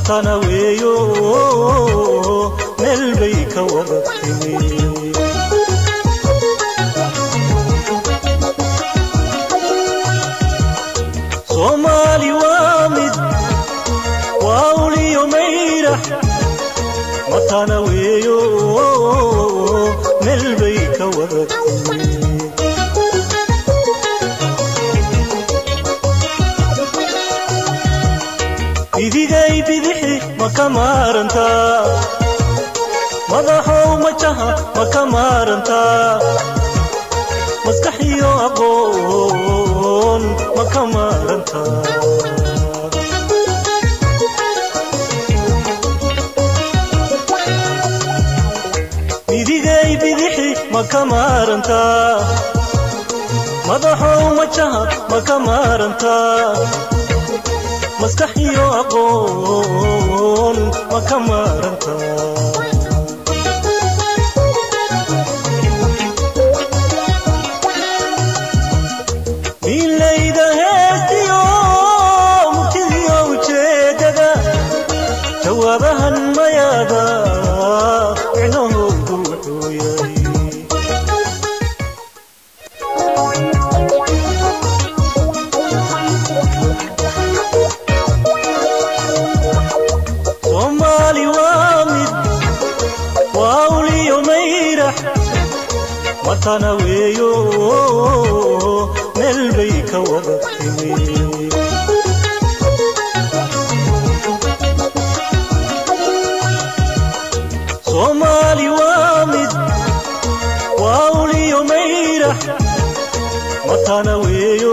matana weeyo meel bay ka wada timi soomaali waa mid waa uliyo mayrax matana weeyo meel bay ka wada timi bidigay bidixi ma ka maarantaa madaxow majaha ma ka maarantaa maskax iyo aqoon ma ka maarantaa bidigay bidixi ma ka maarantaa madaxow majaha ma ka maarantaa maskax iyo aqoon ma ka maaranta miilayda heestiyo murtidiyo ujeedada jawaabahan mayaada micnahoodu wuxuu yahay soomaali waa mid waa uliyo mayrax matana weeyo meel bay ka wada timi soomaali waa mid waa uliyo mayrax matana weeyo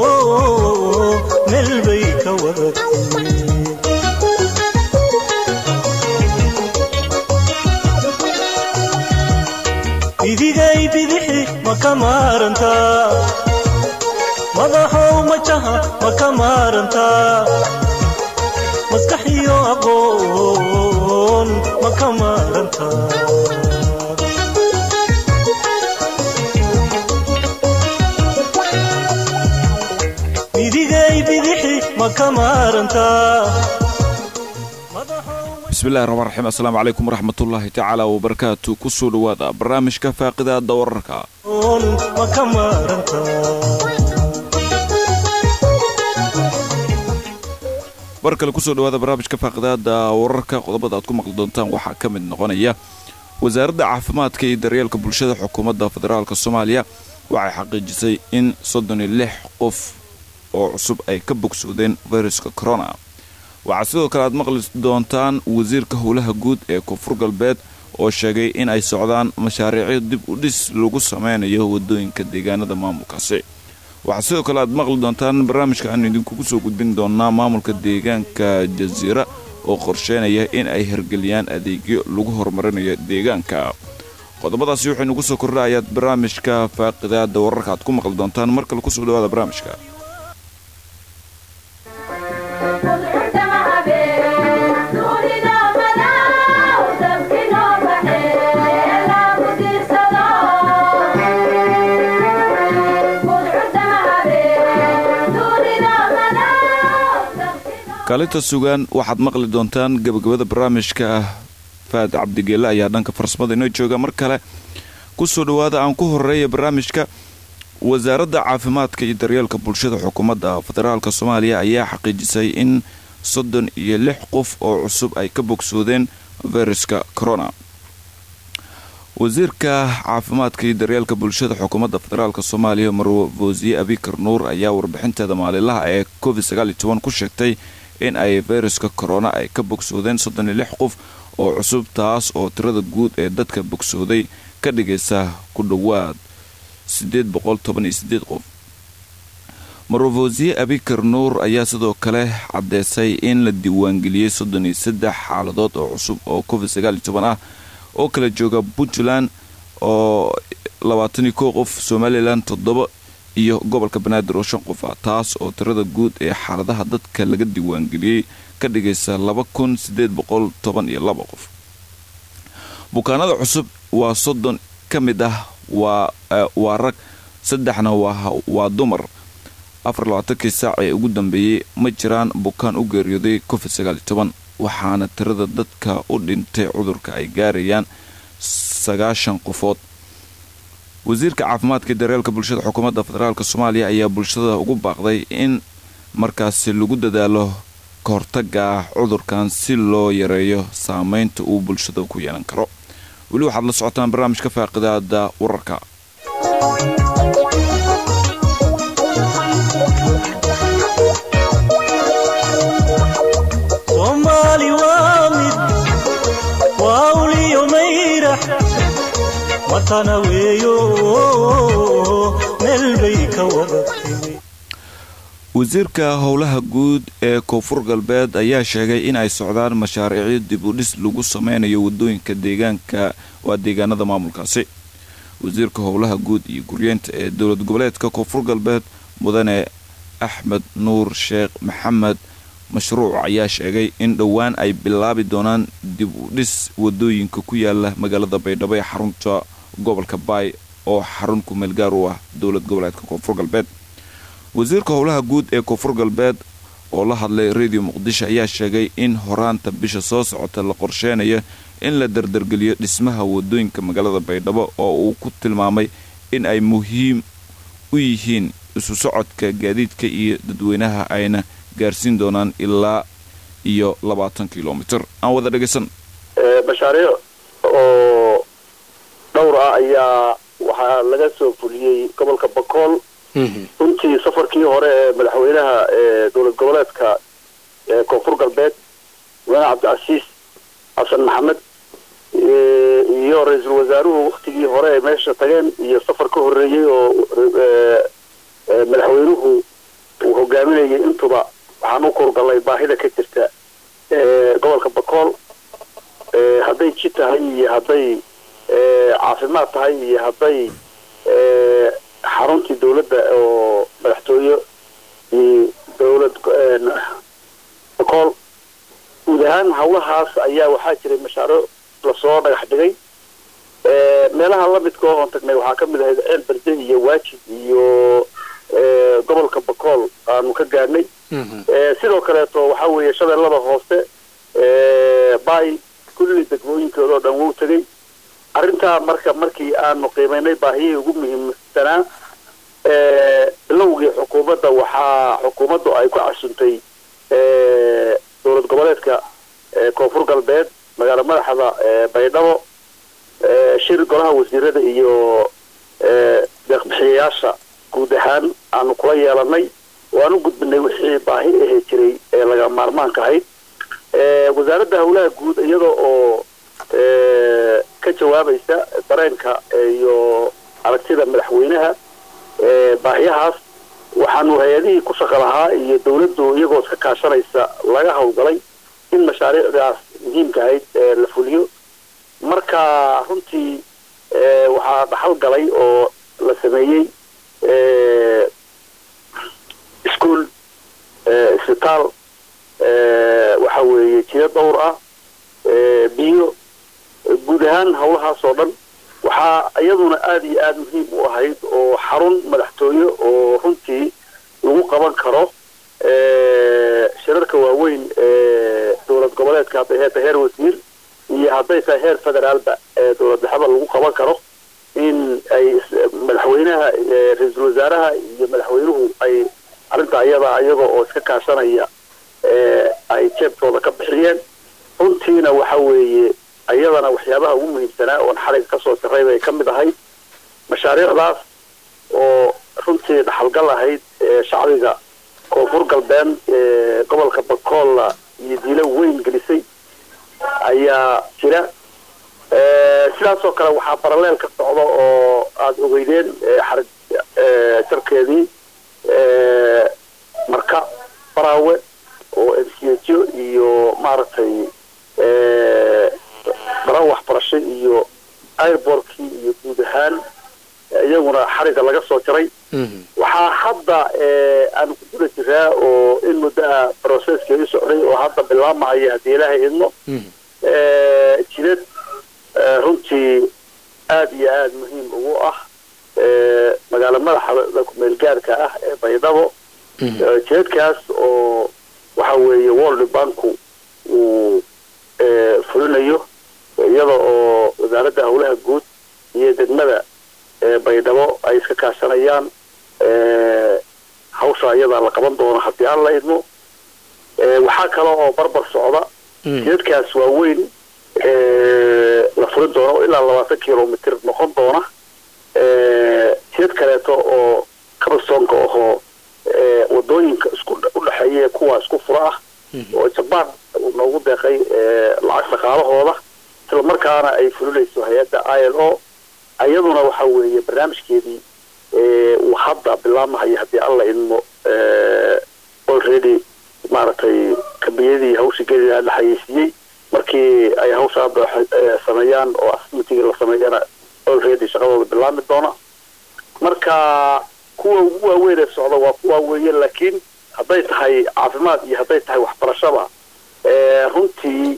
meel bay ka wada timi bidigay bidixi ma ka maarantaa madaxow majaha ma ka maarantaa maskax iyo aqoon ma ka maarantaa bidigay bidixi ma ka maarantaa bismillahi raxmaan raxiim assalaamu calaykum waraxmatullaahi tacaala wabarakaatu kusoo dhowaada barnaamijka faaqidaada wararka ma ka maarantaa bar kale kusoo dhowaada barnaamijka faaqidaada wararka qodobada aad ku maqli doontaan waxaa ka mid noqonaya wasaaradda caafimaadka iyo daryeelka bulshada xukuumadda federaalk soomaaliya waxay xaqiijisay in soddon iyo lix qof oo cusub ay ka bogsoodeen fayruska corona waxaa sidoo kale aad maqli doontaan wasiirka howlaha guud ee koonfur galbeed oo sheegay in ay socdaan mashaariicyo dib u dhis lagu sameynayo wadooyinka deegaanada maamulkaasi waxaa sidoo kale aad maqli doontaan barnaamijka aanu idinkugu soo gudbin doonaa maamulka deegaanka jasiira oo qorsheynaya in ay hirgeliyaan adeegyo lagu horumarinayo deegaanka qodobadaasi waxaynu ugu soo kordha ayaad barnaamijka faaqidaada wararka aad ku maqli doontaan mar kale kusoo dhawaada barnaamijka kaalinta sugaan waxaad maqli doontaan gabagabada barnaamijka faad cabdigeelle ayaa dhanka farsamada inoo jooga mar kale kusoo dhowaada aan ku horeeya barnaamijka wasaaradda caafimaadka iyo daryeelka bulshada xukuumadda federaalk soomaaliya ayaa xaqiijisay in soddon iyo lix qof oo cusub ay ka bogsoodeen fayruska corona wasiirka caafimaadka iyo daryeelka bulshada xukuumadda federaalk soomaaliya marwo foosiye abikar nuur ayaa warbixinteeda maalinlaha ee covid ku sheegtay in ay fayruska corona ay ka bogsoodeen soddon iyo lix qof oo cusub taas oo tirada guud ee dadka bogsooday ka dhigaysa ku dhowaad sideed boqol toban iyo sideed qof marwofosiye abikar nuur ayaa sidoo kale caddeysay in la diiwaangeliyey soddon iyo saddex xaaladood oo cusub oo covid sagaal iyo toban ah oo kala jooga puntland oo labaatan iyo kow qof somalilan toddoba iyo gobolka banaadir oo shan qof ah taas oo tirada guud ee xaaladaha dadka laga diiwaangeliyey ka dhigaysa laba kun sideed boqol toban iyo laba qof bukaanada cusub waa soddon ka mid ah waa rag saddexna waa dumar afar labaatankii saac ee ugu dambeeyey ma jiraan bukaan u geeriyooday covid sagaal iyo toban waxaana tirada dadka u dhintay cudurka ay gaarayaan sagaashan qofood wasiirka caafimaadka iyo daryeelka bulshada xukuumadda federaalk soomaaliya ayaa bulshada ugu baaqday in markaasi lagu dadaalo ka hortaga ah cudurkan si loo yareeyo saameynta uu bulshada ku yeelan karo weli waxaad la socotaan barnaamijka faaqidaada wararka soomaali waa mid waa uliyo mayrax matana weeyo meel bay ka wada timi wasiirka howlaha guud ee koonfur galbeed ayaa sheegay in ay socdaan mashaariicyo dib u dhis lagu sameynayo wadooyinka deegaanka waa deegaanada maamulkaasi wasiirka howlaha guud iyo guryeenta ee dowlad goboleedka koonfur galbeed mudane axmed nuur sheekh maxamed mashruuc ayaa sheegay in dhowaan ay bilaabi doonaan dib u dhis wadooyinka ku yaala magaalada baydhabo ee xarunta gobolka baay oo xarun kumeel gaar u ah dowlad goboleedka koonfur galbeed wasiirka howlaha guud ee koonfur galbeed oo la hadlay radio muqdisho ayaa sheegay in horaanta bisha soo socota la qorsheynayo in la dardargeliyo dhismaha wadooyinka magaalada baydhabo oo uu ku tilmaamay in ay muhiim u yihiin isu socodka gaadiidka iyo dadweynaha ayna gaarsiin doonaan ilaa iyo labaatan kilomitr aan wada dhegaysan mashaariic oo dhowr ah ayaa waxaa laga soo fuliyey gobolka bakool runtii safarkii hore ee madaxweynaha ee dowlad goboleedka ee koonfur galbeed mudane cabdicasiis xasan maxamed iyo ra-iisul wasaaruhu waktigii hore ay meesha tageen iyo safar ka horreeyey oo madaxweynuhu uu hogaaminayay intuba waxaan u kurgalnay baahida ka jirta gobolka bakool hadday ji tahay iyo hadday caafimaad tahay iyo hadday xaruntii dawladda oo madaxtooye iyo dawlad bakool guud ahaan hawlahaas ayaa waxaa jiray mashaariic lasoo dhagax dhigay meelaha lamidka oon tagnay waxaa kamid ahayd ceel berde iyo waajid iyo gobolka bakool aanu ka gaarnay sidoo kaleeto waxaa weeye shabeellada hoose bay kulli degmooyinkooda oo dhan wuu tegay arrintaa marka markii aanu qiimaynay baahiyihii ugu muhiimsanaa bilowgii xukuumadda waxaa xukuumaddu ay ku casuntay dowlad goboleedka koonfur galbeed magaalo madaxda baydhabo shir golaha wasiirada iyo deeqbixiyayaasha guud ahaan aanu kula yeelanay waan u gudbinay wixii baahi ahe jiray ee laga maarmaanka ahayd wasaaradda howlaha guud iyada oo ka jawaabaysa dareenka iyo aragtida madaxweynaha baahiyahaas waxaanu hay-adihii ku shaqa lahaa iyo dawladdu iyagoo iska kaashanaysa laga howlgalay in mashaariicdaas muhiimka ahayd la fuliyo marka runtii waxaa dhaxal galay oo la sameeyey ischool isbitaal waxa weeye jido dhowr ah biyo guud ahaan hawlahaas oo dhan waxaa iyaduna aada iyo aada muhiim u ahayd oo xarun madaxtooye oo runtii lagu qaban karo shirarka waaweyn ee dowlad goboleedka hadday heerta heer wasiir iyo hadday tahay heer federaalba ee dowlad dhexda lagu qaban karo in ay madaxweynaha ra-iisul wasaaraha iyo madaxweynuhu ay arrinta iyada iyaga oo iska kaashanaya ay jeebkooda ka bixiyeen runtiina waxa weeye iyadana waxyaabaha ugu muhiimsanaa oon xaliga kasoo sarray bay ka mid ahayd mashaariicdaas oo runtii dhaxalgal ahayd shacbiga koonfur galbeed ee gobolka bakoolla iyo diilo weyn gelisay ayaa jira sidaasoo kale waxaa baraleel ka socda oo aada ogeydeen xarig jarkeedii marka baraawe oo mcjo iyo maaragtay daran waxbarasho iyo airbortkii iyo guud ahaan iyaguna xariga laga soo jaray waxaa hadda aanu ku guda jiraa oo in muddoa processkii u socday oo hadda bilaabmahaya haddii ilaahay idmo jidad runtii aada iyo aada muhiim ugu ah magaalo madaxda kumeel gaarka ah ee baydhabo jidadkaas oo waxa weeye world banku uu fulinayo iyada oo wasaaradda howlaha guud iyo degmada baydhabo ay iska kaashanayaan hawsha iyadaa la qaban doono haddii aan la idmo waxaa kale oo barbar socda jidadkaas waaweyn la furin doono ilaa labaatan kilomitr noqon doona jidad kaleeto oo kabastoonka ahoo wadooyinka isku udhexeeya kuwa isku fura ah oo jabaan uu noogu deeqay lacag dhaqaalahooda isla markaana ay fulinayso hay-adda i l o iyaduna waxa weeye barnaamijkeedii uu hadda bilaabmahayo haddii alla idmo already maaragtay kabiyadii hawshii geliha la xayeysiiyey markii ay hawsha hadda sameeyaan oo asmitigii la sameeyana already shaqadooda bilaabmi doona marka kuwa ugu waaweyn ee socda waa kuwaa weeye laakiin hadday tahay caafimaad iyo hadday tahay waxbarashada runtii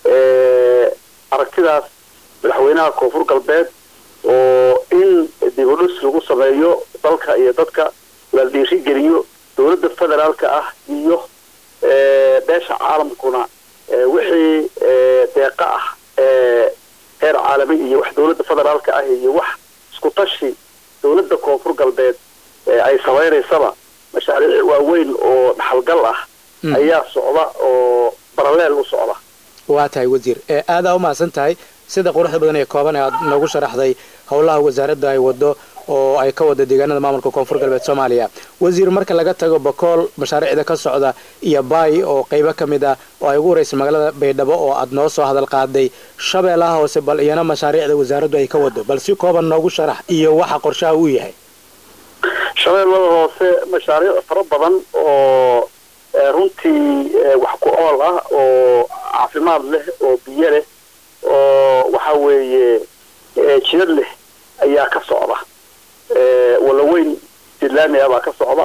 aragtidaas madaxweynaha koonfur galbeed oo in dibudhis lagu sameeyo dalka iyo dadka la dhiirigeliyo dowladda federaalka ah iyo beesha caalamkuna wixii deeqa ah heer caalami iyo wax dowladda federaalka ah iyo wax isku tashi dowladda koonfur galbeed ay samaynaysaba mashaariic waaweyn oo dhaxalgal ah ayaa socda oo baraleel u socda waa tahay wasiir aadaa umahadsan tahay sida quruxda badan ee kooban ee aad noogu sharaxday howlaha wasaaradda ay wado oo ay ka wada deegaanada maamulka koonfur galbeed soomaaliya wasiir marka laga tago bakool mashaariicda ka socda iyo baay oo qaybo ka mid ah oo ay ugu horeysay magaalada baydhabo oo aad noo soo hadal qaaday shabeellaha hoose bal iyana mashaariicda wasaaraddu ay ka wado bal si kooban noogu sharax iyo waxa qorshaha uu yahay shabeellada hoose mashaariic fara badan oo runtii wax ku ool ah oo caafimaad leh oo biyo leh oo waxa weeye jidad leh ayaa ka socda walaweyn jidlaami ah baa ka socda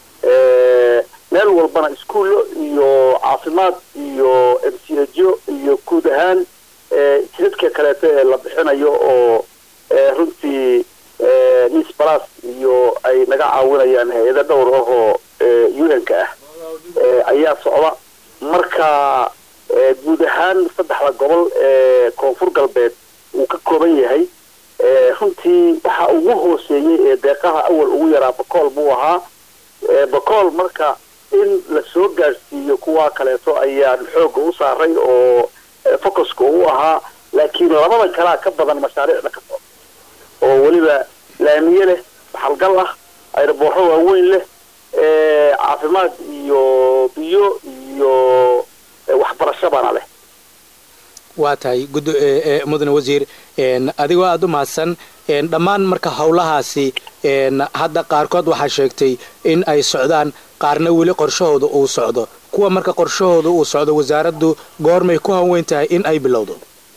meel walbana iskuullo iyo caafimaad iyo mchjo iyo guud ahaan jidadka kaleeto ee la bixinayo oo runtii nis balas iyo ay naga caawinayaan hay-ado dhowr ah oo un-ka ah ayaa socda marka guud ahaan saddexda gobol ee koonfur galbeed uu ka kooban yahay runtii waxa ugu hooseeyey ee deeqaha awal ugu yaraa bakool buu ahaa bakool marka in la soo gaadhsiiyo kuwa kaleeto ayaan xooga u saaray oo focuska u ahaa laakiin labada kalea ka badan mashaariicda ka socda oo weliba laamiye leh baxalgal ah ayraboorro waaweyn leh caafimaad iyo biyo iyo waxbarashadana leh waa tahay mudane wasiir adigoo aada u mahadsan dhammaan marka howlahaasi hadda qaarkood waxaa sheegtay in ay socdaan qaarna weli qorshahooda uu socdo kuwa marka qorshahooda uu socdo wasaaraddu goormay ku hanweyn tahay in ay bilowdo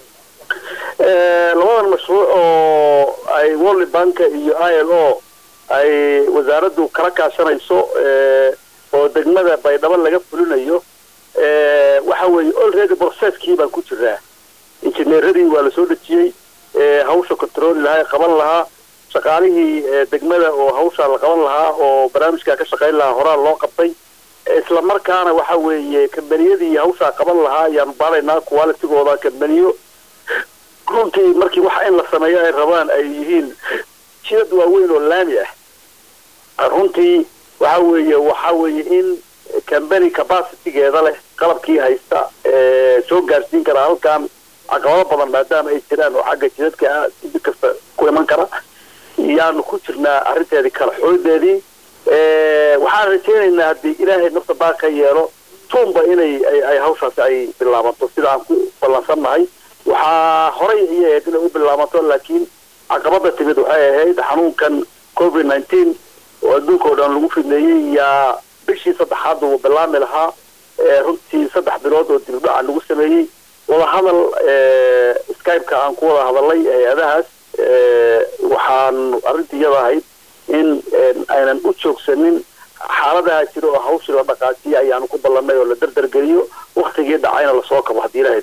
labadan mashruuc oo ay world banka iyo i l o ay wasaaraddu kala kaashanayso oo degmada baydhabo laga fulinayo waxa weeye already processkii baan ku jiraa injineeradii waa lasoo dejiyey hawsha controli lahaa qaban lahaa shaqaalihii degmada oo hawshaa la qaban lahaa oo barnaamijkaa ka shaqayn lahaa horaa loo qabtay isla markaana waxa weeye kambaniyadii hawshaa qaban lahaa ayaanu baaraynaa qualitigooda kambaniyo runtii markii waxa in la sameeyo ay rabaan ay yihiin jidad waaweyn oo laami ah runtii waxa weeye waxa weeye in cambany capacitygeeda leh qalabkii haysta soo gaarsiin kara halkan caqabado badan maadaama ay jiraan oo xagga jidadka ah si kasta ku iman kara yaanu ku jirnaa arrinteedii kala xoodeedii waxaan rajaynaynaa haddii ilaahay nafta baa ka yeelo tuunba inay ay hawshaasi ay bilaabanto sida aan ku ballansannahay waxaa horay ayay ahayd inay u bilaabanto laakiin caqabada timid waxay ahayd xanuunkan covid nineteen oo adduunka oo dhan lagu fidneeyey yaa bishii saddexaad uu bilaami lahaa runtii saddex bilood oo dibdhaca lagu sameeyey wadahadal skype-ka aan ku wada hadalay hay-adahaas waxaan arrintii iyada ahayd in aynan u joogsanin xaaladaha jira oo hawshii la dhaqaajiyay ayaanu ku ballanay oo la dardargeliyo waktigii dhacayna lasoo kabo haddii ilahay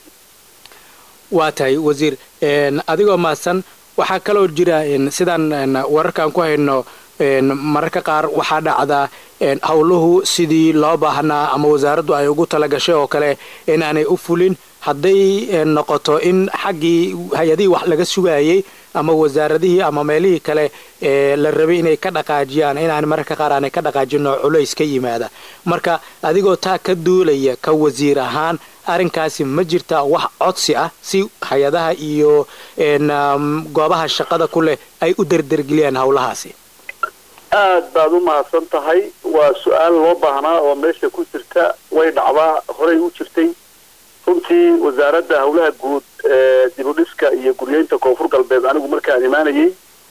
waa tahay wasiir adigoo mahadsan waxaa kaloo jira sidaan wararkaan ku hayno mararka qaar waxaa dhacdaa howluhu sidii loo baahnaa ama wasaaraddu ay ugu talagashay oo kale inaanay u fulin hadday noqoto in xaggii hay-adihii wax laga sugayay ama wasaaradihii ama meelihii kale la rabay inay ka dhaqaajiyaan inaan mararka qaar aanay ka dhaqaajin oo culays ka yimaada marka adigoo taa ka duulaya ka wasiir ahaan arrinkaasi ma jirta wax codsi ah si hay-adaha iyo goobaha shaqada ku leh ay u derdergeliyaan howlahaasi aad baad u mahadsan tahay waa su-aal loo baahnaa oo meesha ku jirta way dhacdaa horey u jirtay runtii wasaaradda howlaha guud dibudhiska iyo guryeynta koonfur galbeed anigu markaan imaanayay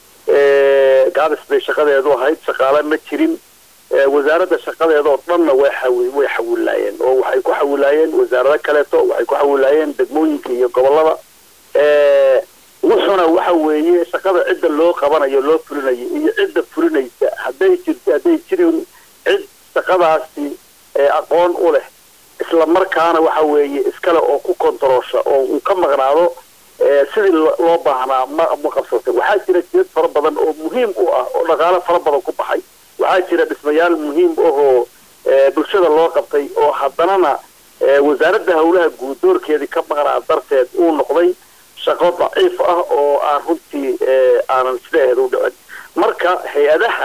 gaabis bay shaqadeedu ahayd shaqaale ma jirin wasaaradda shaqadeeda oo dhanna way xawi way xawilaayeen oo waxay ku xawilaayeen wasaarado kaleeto waxay ku xawilaayeen degmooyinka iyo gobolada wuxuna waxa weeye shaqada cidda loo qabanayo loo fulinayo iyo cidda fulinaysa hadday jirto hadday jirin cid shaqadaasi aqoon u leh isla markaana waxa weeye iskale oo ku kontaroosha oo uu ka maqnaado sidii loo baahnaa ma ma qabsatay waxaa jira jidad fara badan oo muhiim u ah oo dhaqaale fara badan ku baxay waxaa jira dhismayaal muhiim ahoo bulshada loo qabtay oo haddanana wasaaradda howlaha guud doorkeedii ka maqnaa darteed uu noqday shaqo daciif ah oo aan runtii aanan sidaheed u dhicin marka hay-adaha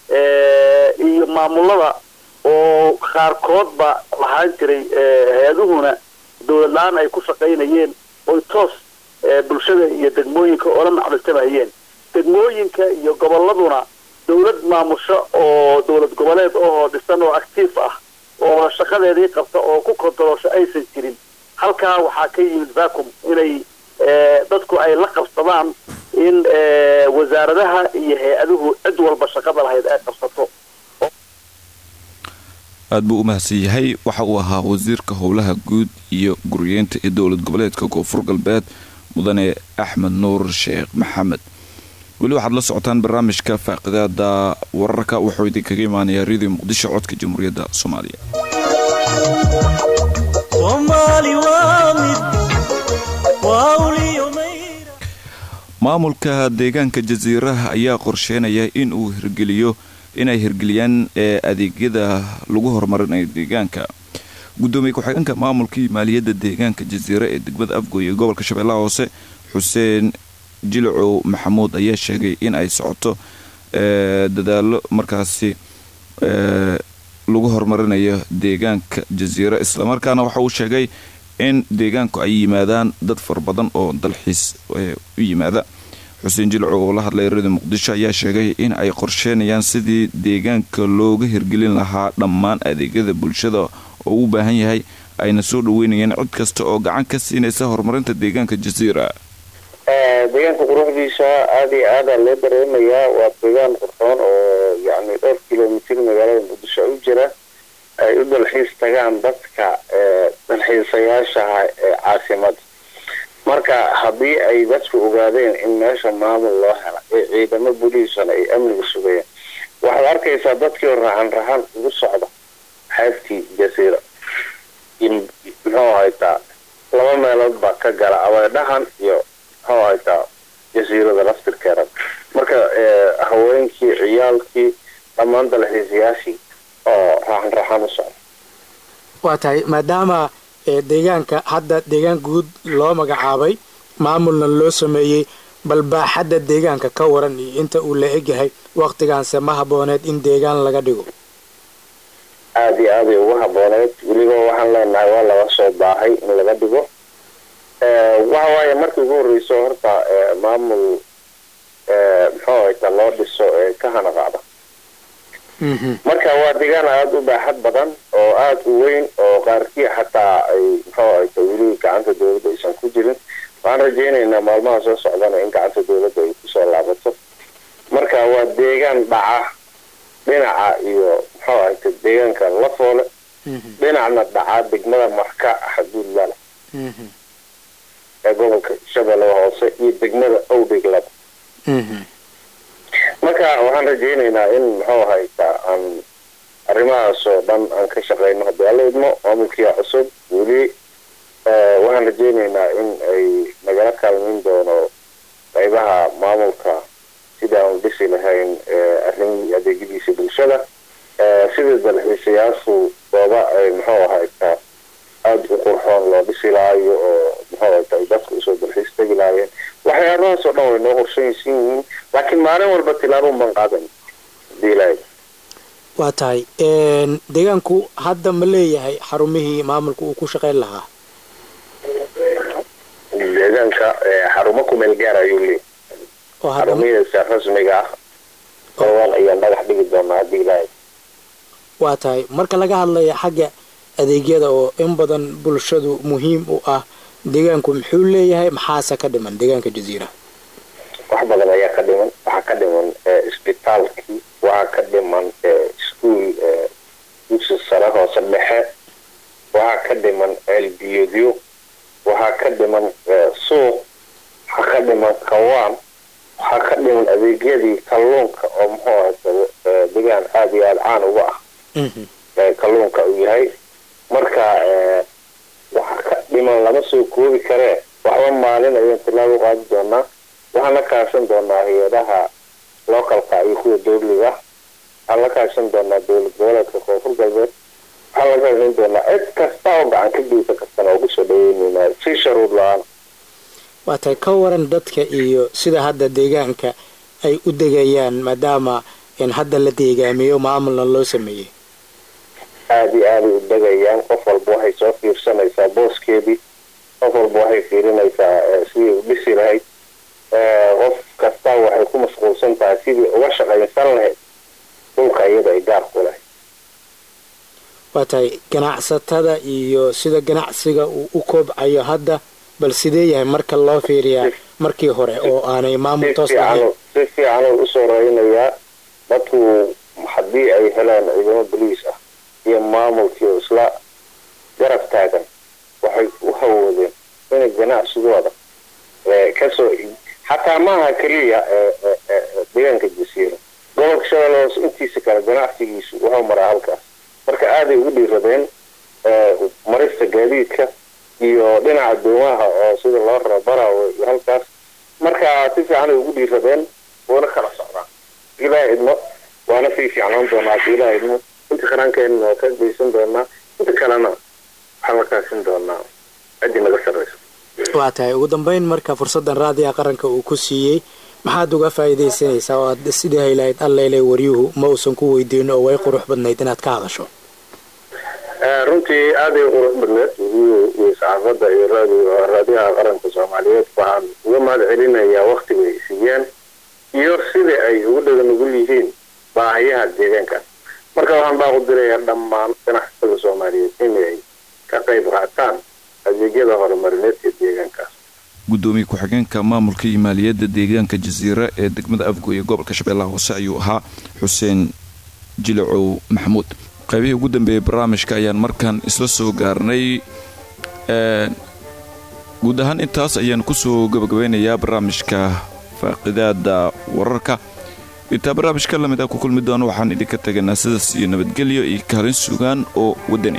iyo maamulada oo qaarkoodba lahaan jiray hay-aduhuna dowlad la-aan ay ku shaqaynayeen oy toos bulshada iyo degmooyinka oola macliltamayeen degmooyinka iyo gobolladuna dowlad maamusho oo dowlad goboleed oo dhisan oo actiif ah oo shaqadeedii qabta oo ku kontaroosho aysan jirin halkaa waxaa ka yimid vacum inay dadku ay la qabsadaan in wasaaradaha iyo hay-aduhu cid walba shaqada lahayd ay qabsato aad buu u mahadsan yahay waxa uu ahaa wasiirka howlaha guud iyo guryeynta ee dowlad goboleedka koonfur galbeed mudane axmed nuur sheekh maxamed weli waxaad la socotaan barnaamijka faaqidaada wararka wuxuu idinkaga imaanayaa radio muqdisho codka jamhuuriyadda soomaaliya maamulka deegaanka jasiiraha ayaa qorsheynaya in uu hirgeliyo inay hirgeliyaan adeegyada lagu horumarinayo deegaanka gudoomiye ku-xigeenka maamulkii maaliyadda deegaanka jasiira ee degmada afgoy ee gobolka shabeellaha hoose xuseen jilcow maxamuud ayaa sheegay in ay socoto dadaalo markaasi lagu horumarinayo deegaanka jasiira islamarkaana waxa uu sheegay in deegaanku ay yimaadaan dad fara badan oo dalxiis u yimaada xuseen jilcow oo la hadlay radio muqdisho ayaa sheegay in ay qorsheynayaan sidii deegaanka looga hirgelin lahaa dhammaan adeegyada bulshada oo u baahan yahay ayna soo dhaweynayeen cid kasta oo gacan ka siinaysa horumarinta deegaanka jasiira deegaanka quruxdiisa aada iyo aada loo dareemayaa waa deegaan qurxoon oo yacni dhowr kilomitr magaalada muqdisho u jira ay u dalxiis tagaan dadka dalxiisayaashaha ee caasimada marka haddii ay dadku ogaadeen in meesha maamul loo hela ee ciidamo buliisana ay amniga sugayeen waxaad arkaysaa dadkii raxan raxan ugu socda xeebtii jasiira muxuu haytaa laba meelood baa ka gala abeedhahan iyo muxuu haytaa jasiirada laftirkeeda marka haweenkii ciyaalkii dhammaan dalxiisayaashii oo raxan raxan u socda waa tahay maadaama deegaanka hadda deegaan guud loo magacaabay maamulna loo sameeyey bal baaxadda deegaanka ka waran iyo inta uu la egyahay wakhtigaanse ma habooneed in deegaan laga dhigo aada iyo aaday ugu habooneed weliba waxaan leenahay waa laga soo baahay in laga dhigo waxa waaye markii ugu horreyso horta maamul muxuu hayta loo dhiso ee ka hanaqaada marka waa deegaan aada u baaxad badan oo aada u weyn oo qaarkii xataa ay muxuu hayta weli gacanta dowladda aysan ku jirin waxaan rajeynaynaa maalmaha soo socdana in gacanta dowladda ay kusoo laabato marka waa deegaan dhaca dhinaca iyo muxuu hayta deegaanka lafoole dhinacna dhaca degmada marka xaduudla leh ee gobolka shabeellaha hoose iyo degmada owdhiglada marka waxaan rajeynaynaa in muxuu haytaa aan arrimahaas oo dhan aan ka shaqeyno haddii alla idmo maamulkiia cusub weli waxaan rajeynaynaa in ay nagala kaalmayn doono qaybaha maamulka sidii aan dhisi lahayn arrin adeegyadiisa bulshada sidii dalxiisayaashu gooba ay muxuu ahaytaa aada u qurxoon loo dhisi lahayo oo muxuu ahayta ay dadka usoo dalxiis tegi lahaayeen waxyaabahaas oo dhan way noo qorshaysan yihiin laakiin maalin walba tilaabo man qaadan hadii ilaahay waa tahay deegaanku hadda ma leeyahay xarumihii maamulka uu ku shaqayn lahaa deegaanka xarumo kumeel gaar ayuu leeyahay oo hadda xarumihiisa rasmiga ah dhowaan ayaan dhagax dhigi doonaa haddii ilaahay waa tahay marka laga hadlaya xagga adeegyada oo in badan bulshadu muhiim u ah deegaanku muxuu leeyahay maxaase ka dhiman deegaanka jaziira wax badan ayaa ka dhiman waxaa ka dhiman isbitaalkii waxaa ka dhiman iskuol dugsi sare hoose dhexe waxaa ka dhiman ceelbiyoodyo waxaa ka dhiman suuq waxaa ka dhiman kawaan waxaa ka dhiman adeegyadii kalluunka oo muxuu ahata degaan aada iyo aada caan uga ah kalluunka uu yahay marka waxa ka dhiman lama soo koobi karee waxba maalin ayaan tilaabo qaadi doonaa waxaan la kaashan doonaa hay-adaha localka iyo kuwa dowliga waxaan la kaashan doonaa dowlad goboleedka koonfur galbeed waxaan la kaashan doonaa cid kasta oo gacan ka geysan kartana oo kusoo dhaweyneynaa si sharuud la-aan waa tahay ka waran dadka iyo sida hadda deegaanka ay u degayaan maadaama in hadda la deegaamiyo maamulna loo sameeyey aada iyo aaday u degayaan qof walba waxay soo fiirsanaysaa booskeedii qof walba waxay fiirinaysaa sidii u dhisi lahayd qof kasta waxay ku mashquulsan tahay sidii uga shaqaysan lahayd dhulka iyada ay gaar ku lahayd waa tahay ganacsatada iyo sida ganacsiga uu u koobcayo hadda bal sidee yahay marka loo fiiriyaa markii hore oo aanay maamul si toos lahayn fiican si fiican oo usoo raynayaa dadku haddii ay helaan ciidamo boliis ah iyo maamulkii oo isla garab taagan waxay u hawoodeen inay ganacsigooda kasoo xataa maaha keliya deegaanka jasiira gobolka shabeelle hoose intiisa kale ganacsigiisu wuxuu maraa halkaas marka aaday ugu dhiiradeen marista gaadiidka iyo dhinaca doomaha oo sida loo raro barawe iyo halkaas marka si fiican ay ugu dhiiradeen wuuna kala socdaan ilaaha idmo waana sii fiicnaan doonaa hadii ilaaha idmo inta qarankeena waa ka geysan doonaa inta kalena waxaan la kaashin doonaa ciddii naga sarreysa waa tahay ugu dambeyn marka fursaddan raadiga qaranka uu ku siiyey maxaad uga faa'iidaysanaysaa oo aad sidii haylahayd alleyle waryuhu ma uusan ku weydiin oo way qurux badnayd inaad ka hadasho runtii aaday qurux badneed weliyo iyo saxaafadda iyo raadiyo raadiyaha qaranka soomaaliyeed waxaan uga mahad celinayaa waktiga ay siiyeen iyo sida ay ugu dhagan ugul yihiin baahiyaha deegaankaas marka waxaan baaqu dirayaa dhammaan ganacsatada soomaaliyeed inay ka qayb qaataan adeegyada horumarineed ee deegaankaas gudoomiye ku-xigeenka maamulka iyo maaliyadda deegaanka jasiira ee degmada afgoy ee gobolka shabeellaha hoose ayuu ahaa xuseen jilicow maxamuud qaybihii ugu dambeeyey barnaamijka ayaan markaan isla soo gaarnay guud ahaan intaas ayaan kusoo gabagabeynayaa barnaamijka faaqidaada wararka intaa barnaamijka lamid a ku kulmi doono waxaan idinka teganaa sidaas iyo nabadgelyo iyo kaalin sugaan oo wadani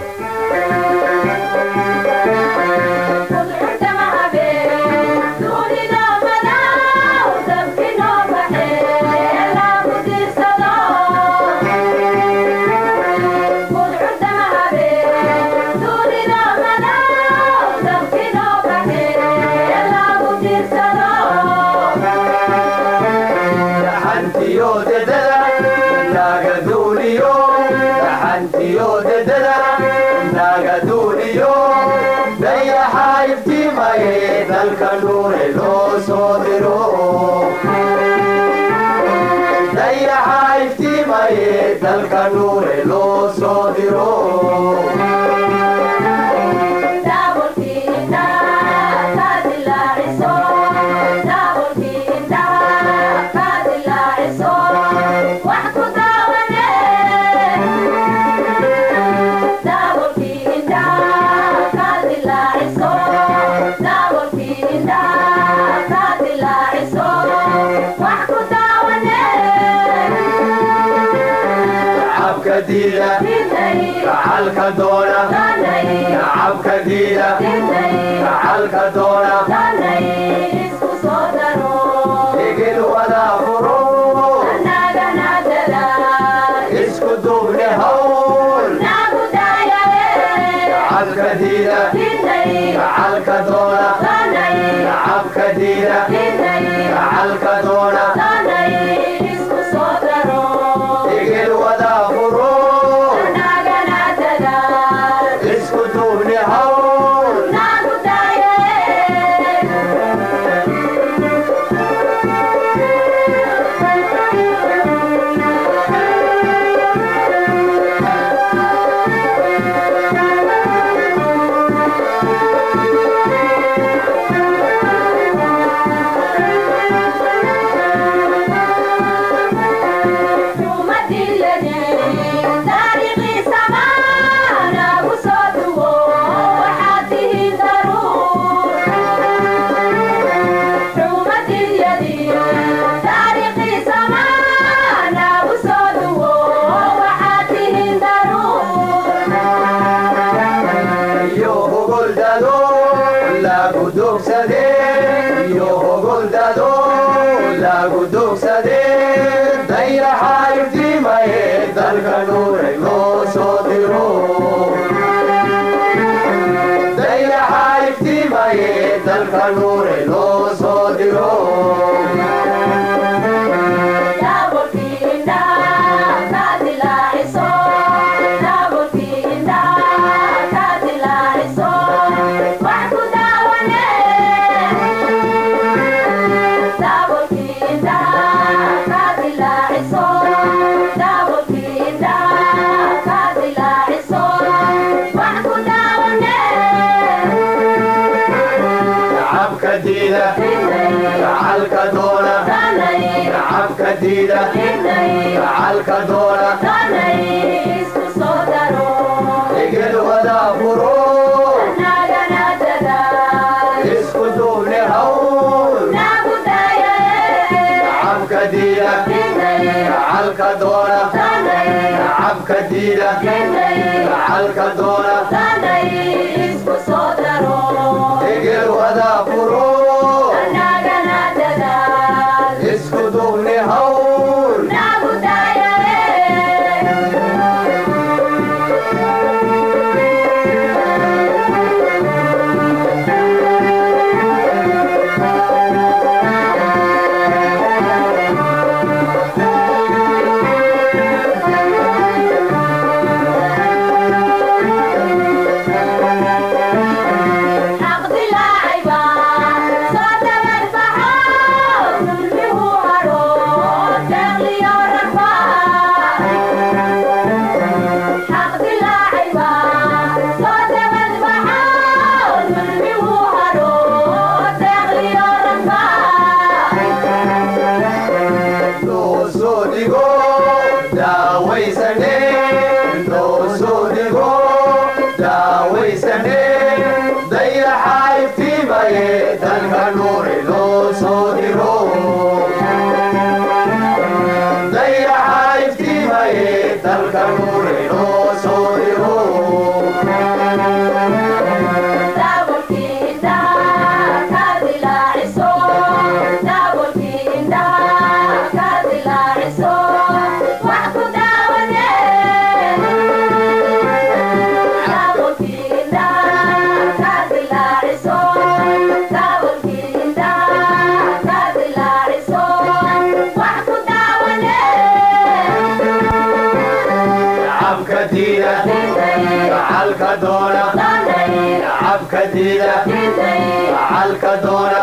dalka nuure loo soo diro gacalka doona nacabka diida gacalka doona egel wada furo diida gacalka doona igil wada furo isku duubni hawl iyo hogoldado lagu dogsade iyo hogoldado lagu dogsade dayaxa iftiimaye dalka nuuray loo soo diro dayaxa iftiimaye dalka nuuray loo soo diro gacabka diida gacalka doona gacabka diida gacalka doona igil wada furo isku duubni hawl gacabka diida gacalka doona gacabka diida gacalka doona igil wada furo isku duubni hawl loo soo dhigo daawaysane loo soo dhigo daawaysane dayaxa iftiimaye dalka nuuri loo soo diro dayaxa iftiimaye dalka nuuri loo soo diro gacabka diida gacalka doona gacabka diida gacalka doona